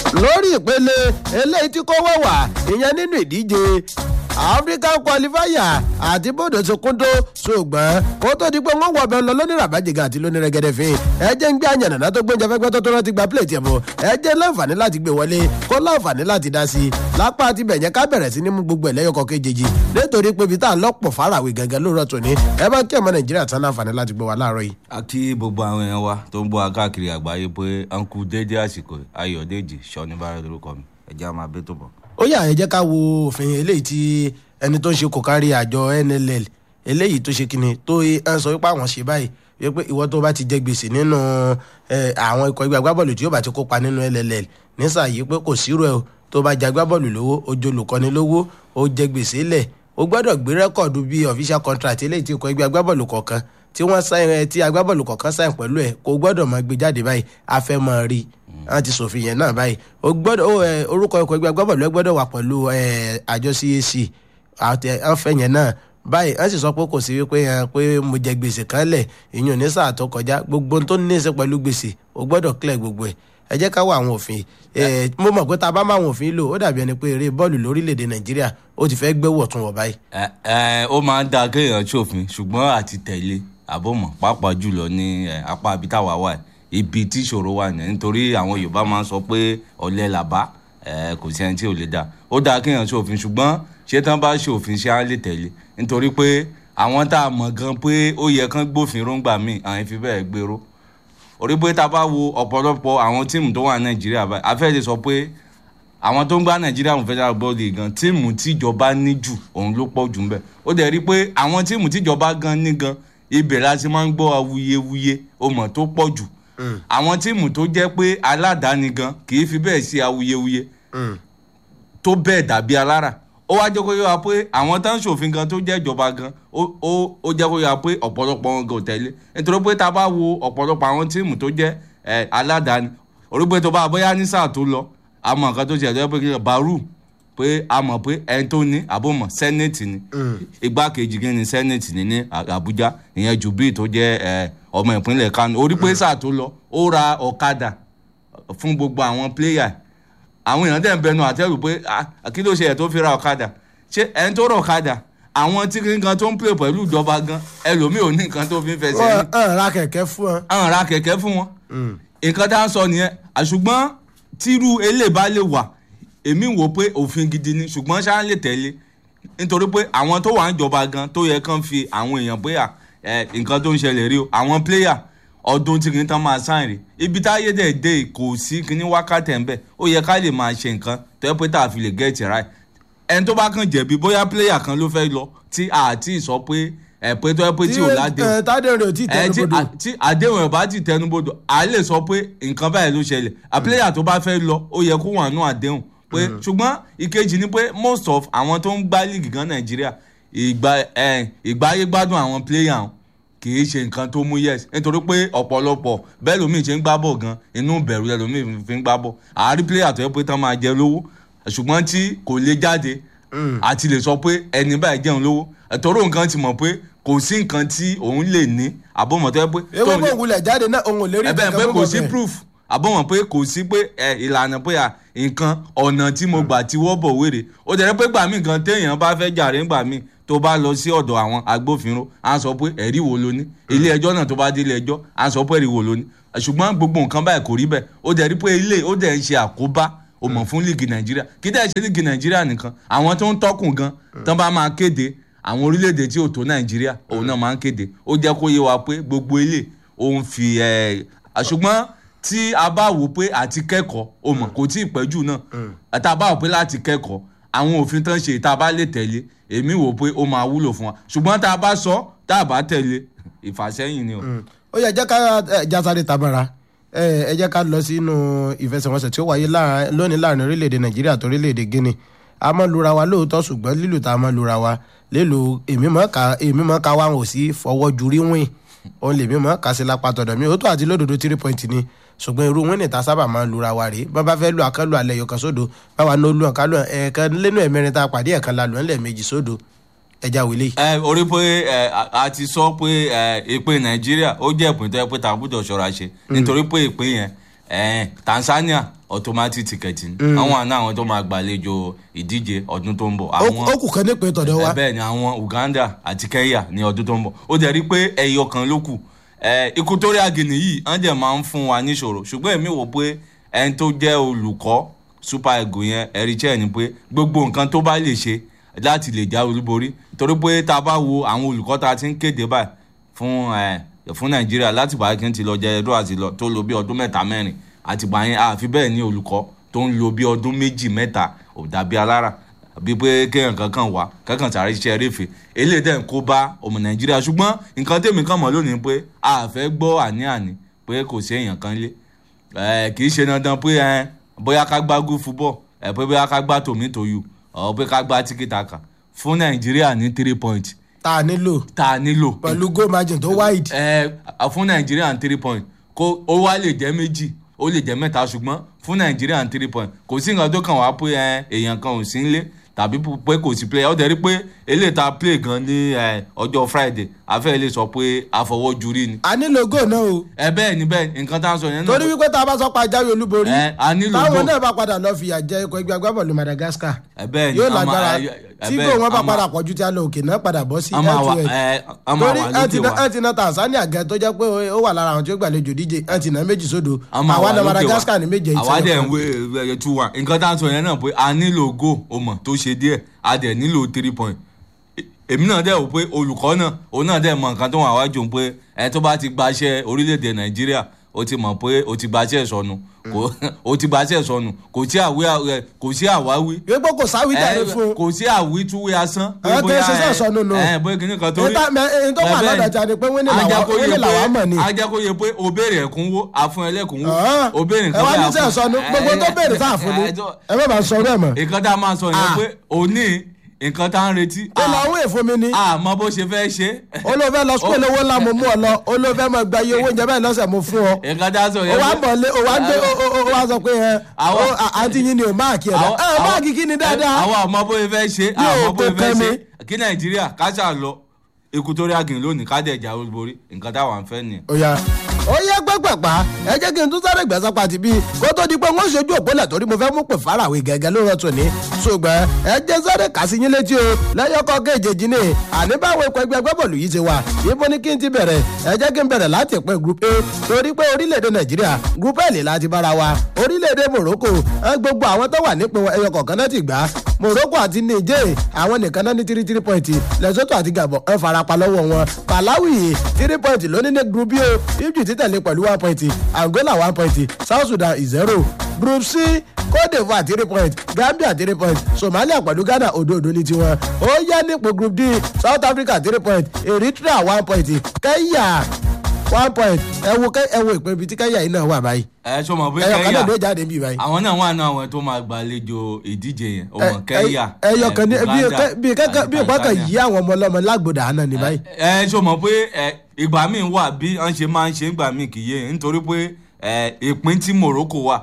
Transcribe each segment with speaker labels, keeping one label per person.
Speaker 1: lórí ìpele eléyìí tí kò wọ̀ wá ìyẹn nínú ìdíje african qualifier àti bòdò ti kún tó ṣùgbọ́n kó tó di pé wọ́n wọ̀ bẹ́ẹ̀ lọ lónìí ràbájìgà àti lónìí rẹ́gẹ́dẹ́ fi ẹ jẹ́ ń gbé àyànnà tó gbóúnjẹ fẹ́gbẹ́ tó tó rántí gba plẹ̀tì ẹ̀ bọ̀ ẹ jẹ́ láǹfààní láti gbé wọlé kó láǹfààní láti dá sí i lápá àti bẹ̀yẹn ká bẹ̀rẹ̀ sí ní mú gbogbo ẹ̀lẹ́yọkọ̀ kejì nítorí pé ibi tá à ń lọ́pọ̀ fárawé gẹ́gẹ́ lóòrọ̀ tòní ẹ bá kí ọmọ nàìjíríà tán láǹfààní láti gbé wa láàárọ̀ yìí.
Speaker 2: a kí gbogbo àwọn èèyàn wa tó ń bọ́ wa káàkiri àgbáyé pé uncle dédé àsìkò ayọ̀dèjì sọ́nibàrà lórúkọ mi ẹ̀jẹ̀ á máa bẹ́ tó bọ̀.
Speaker 1: ó yà ẹ jẹ́ ká wo òfin eléyìí tí ẹni tó ń ṣe kò kárí àjọ nll eléyìí tó ṣe kíni tó ń sọ wípé àwọn ṣe báyìí wípé ìwọ tó bá ti jẹ gbèsè nínú àwọn ikọ̀ ẹgbẹ́ agbábọ́ọ̀lù tí yóò bá ti kópa nínú nll nísàyí pé kò sírò ẹ o tó bá jẹ agbábọ́ọ̀lù lówó ojú olùkọ́ni lówó ó jẹ gbèsè lẹ̀ ó gbọ́dọ̀ gbé rẹ́kọ̀dù bíi official contract eléyìí tí ikọ̀ ẹgbẹ́ agbábọ́ọ̀lù kọ̀ọ̀kan tí wọ́n sáyẹn tí agbábọ́ọ̀lù kọ̀ọ̀kan sáyẹn pẹ̀lú ẹ̀ kó gbọ́dọ̀ máa gbé jáde báyìí afẹ́ máa rí wọ́n ti sòfin yẹn náà báyìí ó gbọ́dọ̀ orúkọ ikọ̀ ẹgbẹ́ agbábọ́ọ̀lù ẹ gbọ́dọ̀ wà pẹ̀lú àjọ cac àfẹ́ yẹn náà báyìí wọ́n sì sọ pé kò sí wípé pé mo jẹ gbèsè kan lẹ̀ ìyún ní sáà tó kọjá gbogbo tó ní í ṣe pẹ̀lú gbèsè ó gbọ́dọ̀ clear gbogbo ẹ̀ ẹ jẹ́ ká wá àwọn òfin mo mọ̀ pé tá a bá máa wọn òfin lò ó dàbí ẹni pé eré bọ́ọ̀lù lórílẹ̀‐èdè nàìjíríà ó ti fẹ́ gbé wọ̀tún wọ̀ báyìí.
Speaker 2: ẹ ẹ ó máa ń da kéèyàn ṣòfin ṣùgbọ́n àti tẹ̀lé àbọ̀mọ̀ pàápàá jùlọ ní apá abítàwá wà ibi tí ìṣòro wà ní nítorí àwọn yorùbá máa ń sọ pé ọ̀lẹ làbá kò sí ẹni tí ò lè dá ó dáa kéèyàn ṣòfin ṣùgbọ́n ṣé tán bá ṣòfin ṣé á lè tẹ̀lé nítorí pé àwọn tá a mọ̀ gan pé ó yẹ kán gbófin róńgbà míì àwọn fi bẹ́ẹ̀ gbèrò orí pé tá a bá wo ọ̀pọ̀lọpọ̀ àwọn tíìmù tó wà ní nàìjíríà báyìí a fẹ́ lè sọ pé àwọn tó ń gbá nàìjíríà fún federal football league gan tíìmù tíjọba ní jù òun ló pọ̀ jù ń bẹ̀ ó dẹ̀ rí pé àwọn tíìmù tíjọba gan ní gan ibẹ̀ la ti máa ń gbọ́ awuyewuye ọmọ tó pọ̀ jù àwọn tíìmù tó jẹ́ pé aládàáni gan kì í fi bẹ́ẹ̀ ṣe awuyewuye tó bẹ́ẹ̀ dàbí alára ó wá jẹ́ kó yọ wa pé àwọn tó ń ṣòfin gan tó jẹ́ ìjọba gan ó jẹ́ kó yọ wa pé ọ̀pọ̀lọpọ̀ wọn gan ò tẹ̀lé nítorí pé tá a bá wo ọ̀pọ̀lọpọ̀ àwọn tíìmù tó jẹ́ aládàáni orígbé tó bá bóyá ní sáà tó lọ àmọ́ nǹkan tó ṣe ẹ̀jọ́ pé kí baru pé a mọ̀ pé ẹni tó ní àbọ̀mọ̀ sẹ́nẹ̀tì ni igbákejì kí ni sẹ́nẹ̀tì ni ní àbújá ìyẹn jubil tó jẹ́ ọmọ ìpínlẹ̀ kánò orí pé sáà tó lọ ó ra ọ̀kadà fún gbogbo àwọn pléyà àwọn èèyàn dẹ̀ ń bẹnu àtẹ́rù pé kí ló ṣe ẹ̀ tó fi ra ọ̀kadà ṣé ẹni tó ra ọ̀kadà àwọn tí kí nǹkan tó ń pè pẹ̀lú ìjọba gan ẹlòmíì ò ní nǹkan tó fi ń fẹsẹ̀ ní.
Speaker 1: ọ̀n ra kẹ̀kẹ́ fún wọn.
Speaker 2: ọ̀n ra kẹ̀kẹ́ fún wọn. nǹkan tá a sọ nìyẹn àṣùgbọ́n tírú eléyìí bá lè wà èmi wò pé òfin gidi ni ṣùgbọ́n ṣáà lè tẹ̀lé nítorí pé àwọn tó wà ń jọba gan tó yẹ kán fi àwọn èèyàn pé nǹkan tó ń ṣẹlẹ̀ rí o àwọn pléyà ọdún tí kìíní tán máa sáìn rí ibi táyé dẹ̀ dé kò sí kìíní wákàtí ẹ̀ ń bẹ̀ ó yẹ ká lè máa ṣe nǹkan tó yẹ pé tá a fi lè get it right ẹni tó bá kàn jẹ̀bi bóyá pléyà kan ló fẹ́ lọ tí àti sọ pé ẹ pé tó yẹ pé tí ò ládéhùn
Speaker 1: tádéhùn rẹ̀ ò tí ì tẹnubodò
Speaker 2: tí àdéhùn ẹ̀ bá ti tẹnubodò à lè sọ pé nǹkan báyìí ló ṣẹlẹ̀ à pléyà tó bá fẹ́ lọ ó yẹ kó wà nù àdéhùn pé ṣùgbọ́n ìkejì ni pé most of àwọn tó ń gbá líìgì gan nàìjíríà ìgbáyé gbádùn àwọn pléyà wọn kì í ṣe nǹkan tó mú yes nítorí pé ọ̀pọ̀lọpọ̀ bẹ́ẹ̀ lómi ṣe ń gbá bọ̀ gan inú bẹ̀rù ẹ̀ lómi fi ń gbá bọ̀ àárí pléyà tó yẹ pé tán máa jẹ lówó ṣùgbọ́n tí kò lè jáde àti lè sọ pé ẹni báyìí jẹun lówó ẹ̀tọ́rọ̀ nǹkan ti mọ̀ pé kò sí nǹkan tí òun lè ní àbọ̀mọ̀ tó yẹ pé.
Speaker 1: ewé bò wulẹ̀ jáde náà òun ò lè rí
Speaker 2: nǹkan pé kò sí proof àbọ̀mọ̀ pé kò sí pé ìlànà pé nǹkan ọ̀nà tí mo gbà tí wọ́ bọ̀ wéré ó dẹ̀ pé gbà mí nǹkan téèyàn bá fẹ́ jàre ńgbà mí tó bá lọ sí ọ̀dọ̀ àwọn agbófinró á sọ pé ẹ̀rí wo ló ní ilé ẹjọ́ náà tó bá dé ilé ẹjọ́ á sọ pé ẹ̀rí wo ló ní ṣùgbọ́n gbogbo nǹkan báyìí kò rí bẹ́ẹ̀ ó dẹ̀ rí pé ilé ó dẹ̀ ń ṣe àkóbá ó mọ̀ fún líìgì nàìjíríà kí dẹ̀ ṣe líìgì nàìjíríà nìkan àwọn tó ń tọ́kùn gan tán bá máa kéde àwọn orílẹ̀-èdè tí ò tó nàìjíríà òun náà máa ń kéde ó jẹ́ kó yé wa pé gbogbo ilé òun fi ẹ̀ ṣùgbọ́n tí a bá wò pé àti kẹ́kọ̀ọ́ o mọ̀ kò tí ì pẹ́jù náà tá a bá wò pé láti kẹ́kọ̀ọ́ àwọn òfin tán ṣe tá a bá lè tẹ̀lé èmi wò pé ó máa wúlò fún wa ṣùgbọ́n tá a bá sọ tá a bá tẹ̀lé ìfàsẹ́yìn ni o.
Speaker 1: ó yẹ jẹ́ ká jásáré tabara ẹ jẹ́ ká lọ sínú ìfẹsẹ̀wọnsẹ̀ tí ó wáyé lónìí láàrin orílẹ̀-èdè nàìjíríà àti orílẹ̀-èdè guinea a máa lura wa lóòótọ́ ṣùgbọ́n lílù tá a máa lura wa lélo èmi mọ̀ ká èmi mọ̀ ká wa ò sí fọwọ́ jurí wìn òun lèmi mọ̀ ká sí lápá tọ̀dọ̀ mi òótọ́ àti lódodo three point ni ṣùgbọ́n irú wìn ní ta sábà máa lura wa rèé bá bá fẹ́ lu àkànlù alẹ́ yọkan sódò báwa ní olú ọ̀kan ẹ̀ẹ̀kan lẹ́nu ẹ̀mẹrin tá a pàdé ẹ̀ẹ̀kan la lù ẹ̀ lẹ́ẹ̀mejì sódò ẹja wìlé.
Speaker 2: ẹ orí pé ẹ a ti sọ pé ẹ ìpín nàìjíríà ó jẹ́ ìpín tó yẹ pé tá a gbọ́dọ̀ ṣọ́ra ṣe nítorí pé ìpín yẹn ẹ tanzania automatic ticket ni àwọn àná àwọn tó máa gbàlejò ìdíje ọdún tó ń bọ̀ àwọn
Speaker 1: ó kù kan nípe tọ̀dọ̀ wa
Speaker 2: ẹ bẹ́ẹ̀ ni àwọn Uganda àti Kenya ní ọdún tó ń bọ̀ ó dẹ̀ rí pé ẹyọ kan ló kù ẹ Equatorial Guinea yìí wọ́n dẹ̀ máa ń fún wa níṣòro ṣùgbọ́n èmi wò pé ẹni tó jẹ́ olùkọ́ Super Eagles yẹn ẹ̀rí chẹ́ ni pé gbogbo nǹkan tó bá lè ṣe láti lè já olúborí torí pé tá a bá wo àwọn olùkọ́ tá a ti ń kéde báyìí fún ẹ fún Nàìjíríà láti bá kí n ti lọ jẹ ẹdọ àti lọ tó lò bí ọdún mẹ́ta mẹ́rin àtìgbà yẹn àfi bẹ́ẹ̀ ni olùkọ́ tó ń lo bí ọdún méjì mẹ́ta ò dàbí alára bí pé kéèyàn kankan wá kankan sáré ṣiṣẹ́ réfe eléyìí dẹ̀ ń kó bá ọmọ nàìjíríà ṣùgbọ́n nǹkan tèmi kàn mọ́ lónìí pé a fẹ́ gbọ́ àní-àní pé kò sí èèyàn kan lé kì í ṣe dandan pé bóyá ká gbá good football pé bóyá ká gbá tòmítòyù ọ̀ pé ká gbá tíkítàkà fún nàìjíríà ní three point
Speaker 1: tá a nílò
Speaker 2: tá a nílò
Speaker 1: pẹ̀lú goal margin tó wide.
Speaker 2: ẹ fún nàìjíríà ní three point kó ó wá lè jẹ́ méjì ó lè jẹ́ mẹ́ta ṣùgbọ́n fún nàìjíríà ní three point kò sí nǹkan tó kàn wá pé èèyàn kan ò sí nílé tàbí pé kò sí play ó dẹ̀ rí pé eléyìí tá a play gan ní ọjọ́ friday afẹ́ lè sọ pé àfọwọ́júrí ni.
Speaker 1: a nílò goal náà o.
Speaker 2: ẹ bẹ́ẹ̀ ni bẹ́ẹ̀ nǹkan tá a sọ yẹn náà.
Speaker 1: torí wípé tá a bá sọ pa jáwé olúborí
Speaker 2: ẹ a nílò goal.
Speaker 1: táwọn náà bá padà lọ fìyà jẹ ikọ̀ ẹgbẹ́ agbábọ́ọ̀lù madagascar
Speaker 2: ẹ bẹ́ẹ̀ ni
Speaker 1: yóò
Speaker 2: a máa-
Speaker 1: lágbára
Speaker 2: ẹ- ẹ
Speaker 1: tí
Speaker 2: bẹ́ẹ̀,
Speaker 1: kò wọ́n bá
Speaker 2: a máa-
Speaker 1: padà pọ̀jù tí a lọ òkè náà padà bọ́ sí
Speaker 2: a máa wà
Speaker 1: head to
Speaker 2: ẹ
Speaker 1: head
Speaker 2: a máa
Speaker 1: torí
Speaker 2: wà
Speaker 1: ẹ ti
Speaker 2: lókè
Speaker 1: na
Speaker 2: wa.
Speaker 1: ẹ ti na tanzania gan tó jẹ́ pé ó wà lára àwọn tí ó gbàlejò díje ẹ ti na méjì sódò
Speaker 2: a máa
Speaker 1: àwa
Speaker 2: wà
Speaker 1: náà
Speaker 2: lókè wa.
Speaker 1: madagascar ní méje
Speaker 2: àwa dẹ̀ ń
Speaker 1: ìtẹ́lẹ̀
Speaker 2: wé ẹ tú wa nǹkan tá a sọ yẹn náà pé a nílò go o mọ̀ tó ṣe díẹ̀ a dẹ̀ nílò three point E- èmi náà dẹ̀ wò pé olùkọ́ náà òun náà dẹ̀ mọ nǹkan tó wà wájú òun pé ẹ tó bá ti gbaṣẹ́ orílẹ̀-èdè nàìjíríà o ti mọ̀ pé o ti gbaṣẹ́ sọnù kò o ti gbaṣẹ́ sọnù kò sí àwí ẹ, kò sí àwáwí
Speaker 1: wípé kò sáwìjáde
Speaker 2: ẹ,
Speaker 1: fún un
Speaker 2: kò sí àwítúwé asán. pé
Speaker 1: Àwọn tó ń
Speaker 2: bóyá,
Speaker 1: ṣiṣẹ́
Speaker 2: ẹ,
Speaker 1: ìsọnù nù.
Speaker 2: ẹ bóyá kìíní kan torí.
Speaker 1: Níta- mẹ- ẹni tó wà
Speaker 2: bẹ́ẹ̀
Speaker 1: lọ́dọ̀ ta ni pé wíní làwa-
Speaker 2: Ajakóye
Speaker 1: wíní
Speaker 2: pé-
Speaker 1: làwa mọ̀ ni.
Speaker 2: ajakóye pé o béèrè ẹ̀kúnwó àfún ẹlẹ́kúnwó
Speaker 1: Ọ̀hán.
Speaker 2: o béèrè
Speaker 1: ẹ
Speaker 2: nǹkan
Speaker 1: wá ní
Speaker 2: bẹ́ẹ̀
Speaker 1: sẹ́
Speaker 2: àfún-
Speaker 1: sọnù gbogbo tó béèrè sáà fún ni
Speaker 2: ẹ, tó-
Speaker 1: ẹ má bàa sọ bẹ́ẹ̀ mọ̀
Speaker 2: nǹkan tá a máa sọ yẹn
Speaker 1: Ah.
Speaker 2: pé òní nǹkan tá a ń retí
Speaker 1: ó lọ owó èfún mi ni
Speaker 2: àmọ́ bó ṣe fẹ́ ṣe
Speaker 1: ó ló fẹ́ lọ sukúlù owó ńlá mo mú ọ lọ ó ló fẹ́ mọ gba iye owó oúnjẹ bẹ́ẹ̀ lọ́sẹ̀ mo fún ọ
Speaker 2: nǹkan tá a sọ
Speaker 1: ó
Speaker 2: yẹn
Speaker 1: wá
Speaker 2: pé-
Speaker 1: bọ̀ lé ó wá gbé ó ó- ó wá sọ pé ẹ
Speaker 2: Àwọn-
Speaker 1: ó, à- àǹtí yín ni ò máàkì ẹ̀ dá
Speaker 2: àwọn-
Speaker 1: ẹ
Speaker 2: àwọn-
Speaker 1: máàkì kí ni dáadáa
Speaker 2: àwọn àmọ́ bó ṣe fẹ́ ṣe
Speaker 1: Ní
Speaker 2: àmọ́
Speaker 1: òkú
Speaker 2: bó ṣe fẹ́
Speaker 1: kẹ́mi.
Speaker 2: ṣe kí nàìjíríà káṣà lọ Equatorial Guinea lónìí ká dẹ̀ jà olúborí nǹkan táwa ń fẹ́ nìyẹn.
Speaker 1: ó yá ó yẹ gbẹgbẹpá ẹ jẹ́ kí n tún sáré gbẹ̀sán pàtì bíi kó tó di pé wọ́n ṣojú òpólẹ̀ torí mo fẹ́ mú pè fárawé gẹ́gẹ́ ló rọ̀tún ní ṣùgbọ́n ẹ jẹ́ sáré kà sí yín létí o lẹ́yọkọ́ kéjèèjì ni àní báwo ikọ̀ ẹgbẹ́ agbábọ́ọ̀lù yìí ti wà ibo ni kí n ti bẹ̀rẹ̀ ẹ jẹ́ kí n bẹ̀rẹ̀ láti ìpín group a torí pé orílẹ̀-èdè nàìjíríà group l láti bára wa orílẹ̀-èdè morocco ẹ gbogbo àwọn tó wà nípìn ẹyọ kọ̀ọ̀kan náà ti gbà á morocco àti niger àwọn nìkan náà ní three three point lesotho àti gabon ẹ farapa lọ́wọ́ wọn malawi three point lónìí ní group b o egypt tẹ̀lé pẹ̀lú one point angola one point south sudan zero group c cote divoire three point gambia three point somalia pẹ̀lú ghana òdo-òdo ní tiwọn ó yá nípò group d south africa three point eritrea one point kenya one point ẹ wo kẹ ẹ wo ìpín ibi tí kenya yìí náà wà báyìí
Speaker 2: ẹ ṣọ mọ̀ pé
Speaker 1: ẹyọ kan náà ló
Speaker 2: kẹ́yà
Speaker 1: jáde bí báyìí.
Speaker 2: àwọn náà wà ní àwọn tó máa gbàlejò ìdíje yẹn o
Speaker 1: Ẹ-
Speaker 2: mọ̀ kẹ́yà
Speaker 1: ẹ- ẹyọ kan ní bí
Speaker 2: Uganda
Speaker 1: bí kẹ́kẹ́ bí
Speaker 2: àti
Speaker 1: ìpákan
Speaker 2: Tanzania.
Speaker 1: yí àwọn ọmọ ọlọ́mọ lágbòdà àná ní báyìí.
Speaker 2: ẹ ṣọ mọ̀ pé ẹ, ìgbà míì wà bí wọ́n ṣe máa ń ṣe ìgbà míì kì í yé nítorí pé ẹ, ìpín tí Morocco wà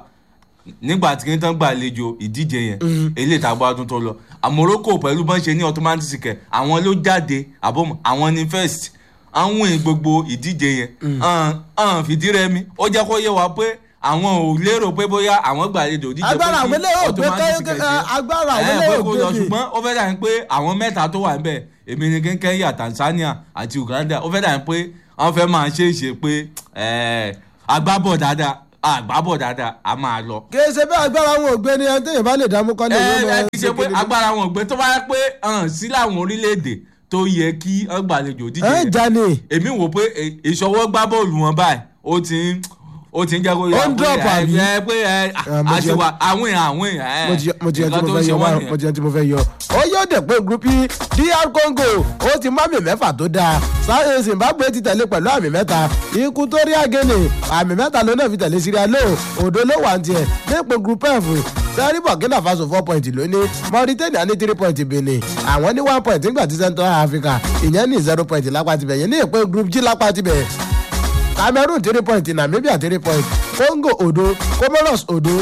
Speaker 2: nígbà tí kí n tán gbàlejò ìdíje yẹn eléyìí tá a gbọ́ ọdún tó lọ À, Morocco pẹ̀lú bọ́n ṣe ní automatic kẹ̀ àwọn ló jáde àbọ̀mọ̀ àwọn ní first àwọn èèyàn gbogbo ìdíje yẹn hàn hàn fìdí rẹmi ó jẹ́ kó yé wa pé àwọn ò lérò pé bóyá àwọn gbàlejò ìdíje
Speaker 1: agbára
Speaker 2: pé
Speaker 1: àwọn
Speaker 2: kí
Speaker 1: eléyìí ò gbé
Speaker 2: automatic
Speaker 1: kẹ́-
Speaker 2: kẹ̀
Speaker 1: kẹ́-
Speaker 2: ṣe
Speaker 1: agbára àwọn
Speaker 2: ẹ
Speaker 1: eléyìí
Speaker 2: pé
Speaker 1: ò
Speaker 2: kó
Speaker 1: gbé
Speaker 2: lọ
Speaker 1: bí.
Speaker 2: ṣùgbọ́n ó fẹ́ dà ní pé àwọn mẹ́ta tó wà níbẹ̀ èmi ni kí Kenya Tanzania àti Uganda ó fẹ́ dà ní pé wọ́n fẹ́ máa ṣe é ṣe pé ẹ̀, agbábọ̀ dáadáa agbábọ̀ dáadáa a máa lọ.
Speaker 1: kì í ṣe bí agbára àwọn ògbé ni ẹni téèyàn bá lè dààmú kọ́lé
Speaker 2: ẹ
Speaker 1: ìwé
Speaker 2: ẹ
Speaker 1: mọ́
Speaker 2: kì í ṣe pé agbára wọn ò gbé tó bá yẹ pé hàn sí láwọn orílẹ̀-èdè tó yẹ kí wọ́n gbàlejò díje
Speaker 1: ẹ
Speaker 2: yẹn.
Speaker 1: jà ní
Speaker 2: èmi wò pé ẹ, ìṣọwọ́ gbá bọ́ọ̀lù wọn báyìí ó ti ń ó ti ń jẹ́ kó
Speaker 1: Ó ń drop àbí?
Speaker 2: ẹ pé ẹ
Speaker 1: Ah, mo ti-
Speaker 2: àṣewà àwọn èèyàn àwọn èèyàn ẹ
Speaker 1: mo ti mo ti yẹ tí
Speaker 2: nǹkan
Speaker 1: mo
Speaker 2: tó ń
Speaker 1: fẹ́
Speaker 2: ṣe
Speaker 1: yọ
Speaker 2: wọ́n
Speaker 1: wá-
Speaker 2: nìyẹn.
Speaker 1: mo ti yẹ tí mo fẹ́ yọ. ó yóò dẹ̀ pé group E, dr congo ó ti mú àmì mẹ́fà tó dáa sáyẹn zimbabwe ti tẹ̀lé pẹ̀lú àmì mẹ́ta equatorial guinea àmì mẹ́ta ló náà fi tẹ̀lé syria ló òdo ló wà ní tiẹ̀ nípò group f sẹ́rí burkina faso four point lónìí mauritania ní three point benin àwọn ní one point nígbà tí central africa ìyẹn ní zero point lápá tibẹ̀ yẹn ní ìpín group g lápá tibẹ̀ cameroon three point namibia three point congo odo comoros odo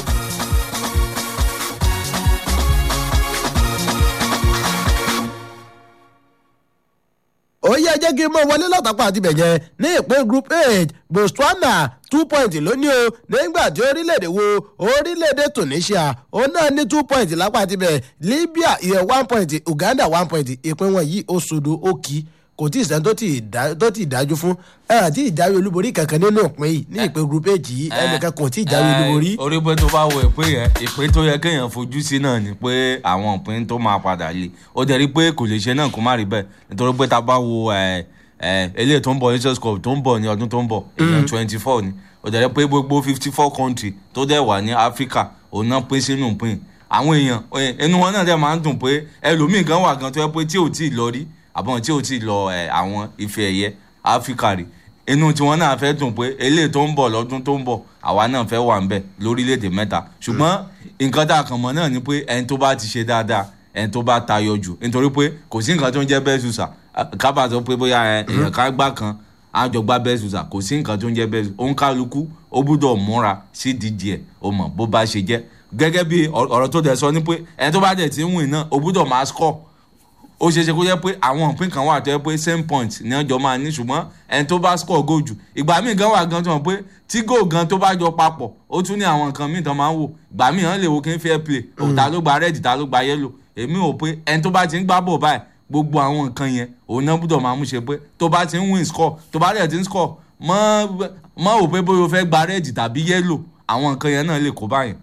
Speaker 1: ó yẹ jẹ́ jẹ́ kí n mọ̀ wọlé látàpá àti bẹ̀yẹn ní ìpín group eight botswana two point lónìí o nígbà tí orílẹ̀-èdè wo orílẹ̀-èdè tunisia òun náà ní two point lápá àti bẹ̀ libya ìyẹn one point uganda one point ìpín wọn yìí ó sodo ó kì í kò tí ì sẹ́ni tó ti dájú fún ẹ àti ìjáwé olúborí kankan nínú ìpín yìí ní ìpín group eight yìí ẹnìkan kò tí ì jáwé olúborí.
Speaker 2: orí pé tó bá wo ìpín yẹn ìpín tó yẹ kéèyàn fojú sí náà ni pé àwọn ìpín tó máa padà lé ó jẹ́ rí pé kò lè ṣe náà kó má rí bẹ́ẹ̀ nítorí pé tá a bá wo eléyìí tó ń bọ̀ nations cup tó ń bọ̀ ní ọdún tó ń bọ̀ ìyẹn twenty four ni ó jẹ́ pé gbogbo fifty four country tó dẹ̀ wà ní africa òun náà pín sínú ìpín àwọn èèyàn inú wọn náà dẹ̀ máa ń dùn pé ẹlòmíì gan wà gan tó yẹ pé tí ò tí ì lọ rí àbọ̀n tí ò tí ì lọ àwọn ife ẹ̀yẹ áfíríkà rí inú tiwọn náà fẹ́ dùn pé eléyìí tó ń bọ̀ lọ́dún tó ń bọ̀ àwa náà fẹ́ wà ń bẹ̀ lórílẹ̀‐èdè mẹ́ta ṣùgbọ́n nǹkan tá a kàn mọ́ náà ni pé ẹni tó bá ti ṣe dáadáa ẹni tó bá tayọ jù nítorí pé kò sí nǹkan tó ń jẹ́ bẹ́ẹ̀ ṣùṣà kábàá sọ pé bóyá èèyàn ká gbá kan àjọ gbá bẹ́ẹ̀ ṣùṣà kò sí nǹkan tó ń jẹ́ bẹ́ẹ̀ ṣùṣà òun kálukú ó gbúdọ̀ múra sí dídì ẹ̀ ó mọ̀ bó bá ṣe jẹ́ gẹ́gẹ́ bí ọ̀rọ̀ tó dẹ̀ sọ ni pé ẹni tó bá dẹ̀ ti ń wìn náà ó gbúdọ̀ máa score ó ṣeé ṣe kó jẹ́ pé àwọn òpin kan wà tó yẹ pé same point ní ọjọ́ máa ní ṣùgbọ́n ẹni tó bá score goal jù ìgbà míì gan wà gan tó hàn pé tí goal gan tó bá jọ papọ̀ ó tún ní àwọn nǹkan míì tán máa ń wò ìgbà míì hàn lè wo kí n fair play ta ló gba red ta ló gba yellow èmi ò pé ẹni tó bá ti ń gbá bọ̀ báyìí gbogbo àwọn nǹkan yẹn òun náà gbúdọ̀ máa mú ṣe pé tó bá ti ń win score tó bá dẹ̀ ti ń score mọ́ ò pé bóyá o fẹ́ gba red tàbí yellow àwọn nǹkan yẹn náà lè kó báyìí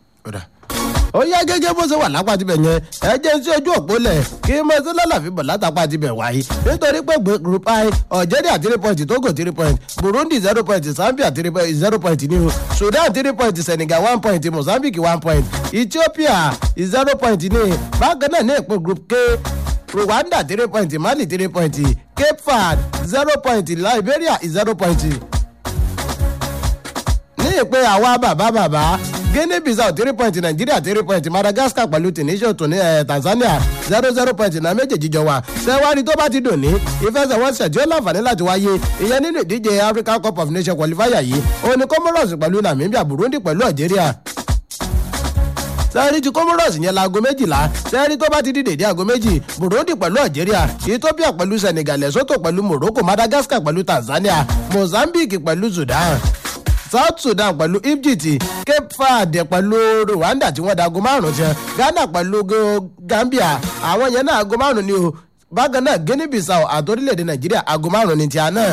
Speaker 1: ó yá gẹ́gẹ́ bó ṣe wà lápá tibẹ̀ yẹn ẹ jẹ́ sí ojú òpó lẹ̀ kí n máa ṣe lálàfi bọ̀ látàpá tibẹ̀ wáyé nítorí pé group i algeria three point togo three point burundi zero point zambia three point zero point ní o sudan three point senegal one point mozambique one point ethiopia zero point ní bákan náà ní ìpín group k rwanda three point mali three point cape verde zero point liberia zero point ní ìpín àwa bàbá bàbá guinea bissau three point nigeria three point madagascar pẹ̀lú tunisia tún ní ẹ̀ tanzania zero zero point náà méjèèjì jọ wà sẹ́wárí tó bá ti dùn ní ìfẹsẹ̀wọnsẹ̀ tí ó láǹfààní láti wáyé ìyẹn nínú ìdíje african cup of nations qualifier yìí òun ni comoros pẹ̀lú namibia burundi pẹ̀lú algeria sẹ́ẹ̀rí ti comoros yẹn laago méjìlá sẹ́ẹ̀rí tó bá ti di dèdé aago méjì burundi pẹ̀lú algeria ethiopia pẹ̀lú senegal lesotho pẹ̀lú morocco madagascar pẹ̀lú tanzania mozambique pẹ̀lú sudan south sudan pẹ̀lú egypt cape verde pẹ̀lú rwanda tí wọ́n da aago márùn-ún tiẹ̀ ghana pẹ̀lú gambia àwọn yẹn náà aago márùn-ún ni o bákan náà guinea bissau àti orílẹ̀-èdè nàìjíríà aago márùn-ún ni tiẹ̀ náà.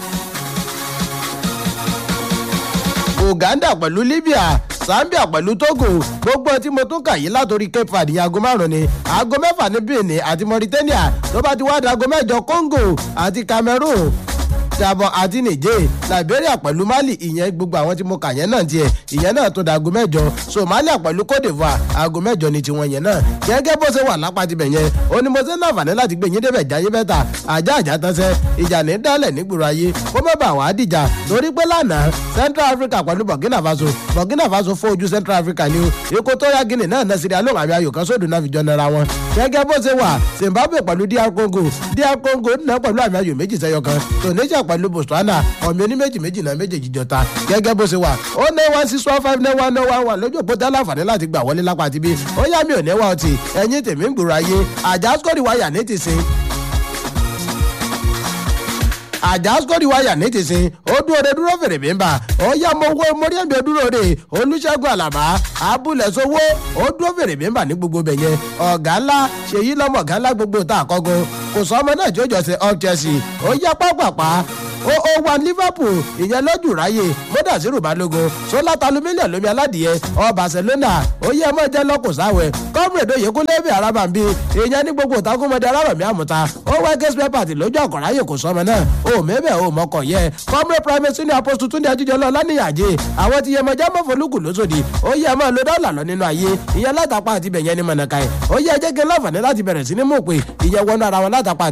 Speaker 1: uganda pẹ̀lú libya zambia pẹ̀lú togo gbogbo tí mo tún kà yí látòrí cape verde aago márùn ni aago mẹ́fà ní benin àti mauritania tó bá ti wá di aago mẹ́jọ congo àti cameroon gabon àti niger liberia pẹ̀lú mali ìyẹn gbogbo àwọn tí mo kà yẹn náà tiẹ̀ ìyẹn náà tó da aago mẹ́jọ somalia pẹ̀lú cote divoire aago mẹ́jọ ni tiwọn yẹn náà gẹ́gẹ́ bó ṣe wà lápá tibẹ̀ yẹn ó ní mo ṣe ń láǹfààní láti gbé yín débẹ̀ jáyé bẹ́tà ajá àjá tánṣẹ́ ìjà ní dálẹ̀ nígboro ayé kó má bàa wá dìjà torí pé lánàá central africa pẹ̀lú burkina faso burkina faso fọ́ ojú central africa ni o ikú tó yá guinea náà náà sírí alóhùn àmì ayò kan sódò náà fi jọ nara wọn gẹ́gẹ́ bó ṣe wà zimbabwe pẹ̀lú dr congo dr congo náà pẹ̀lú àmì ayò méjì sẹ́yọ kan tunisia pẹ̀lú botswana ọ̀mì oníméjì méjì náà méjèèjì jọta gẹ́gẹ́ bó ṣe wà ó ní one six one five nine one nine one one lójú òpó tẹ́lá àǹfààní láti gbà wọlé lápá àti bí ó yá mi ò ní wá ọtí ẹ̀yìn tèmi ń gbòòrò ayé àjàsíkòrì wáyà ní ti sìn àjàsíkòrì wáyà ní ti sìn ó dúró de dúró fèrè bí n bà ó yá mo wó mórí ẹ̀mí dúró de olùṣègùn àlàbá abúlé sowó ó dúró fèrè bí n bà ní gbogbo bẹ̀ yẹn ọ̀gá ńlá ṣèyí lọ́mọ ọ̀gá ńlá gbogbo tá a kọ́gun kò sọ ọmọ náà tí ó jọ ṣe up chelsea ó yá pápápá ó ó wa liverpool ìyẹn lójú ráyè mọ́dàsírù balógun sólátàlú mílíọ̀nù lómi aládìyẹ ọ barcelona ó yẹ mọ́ jẹ́ lọ́kùn sáwẹ̀ kọ́mùrèdè yìí kún lẹ́bí arábàmbí ìyẹn ní gbogbo ìtakùnmọ́dé arábàmí àmúta ó wá gẹ́sìpẹ́ pàtì lójú ọ̀kọ̀ráyè kò sọmọ náà ó mẹ́bẹ̀ ó mọ́kọ̀ yẹ kọ́mùrè primate senior apostle túnde ajíjọlọ lánìyàjẹ àwọn ti yẹmọ jámọ́ folúkù lóṣòdì ó yẹ mọ́ lo dọ́là lọ nínú ayé ìyẹn látàpá àti bẹ̀yẹn ní mọ̀nàkàì ó yẹ jẹ́ kí n láǹfààní láti bẹ̀rẹ̀ sí ní mú pé ìyẹn wọnú ara wọn látàpá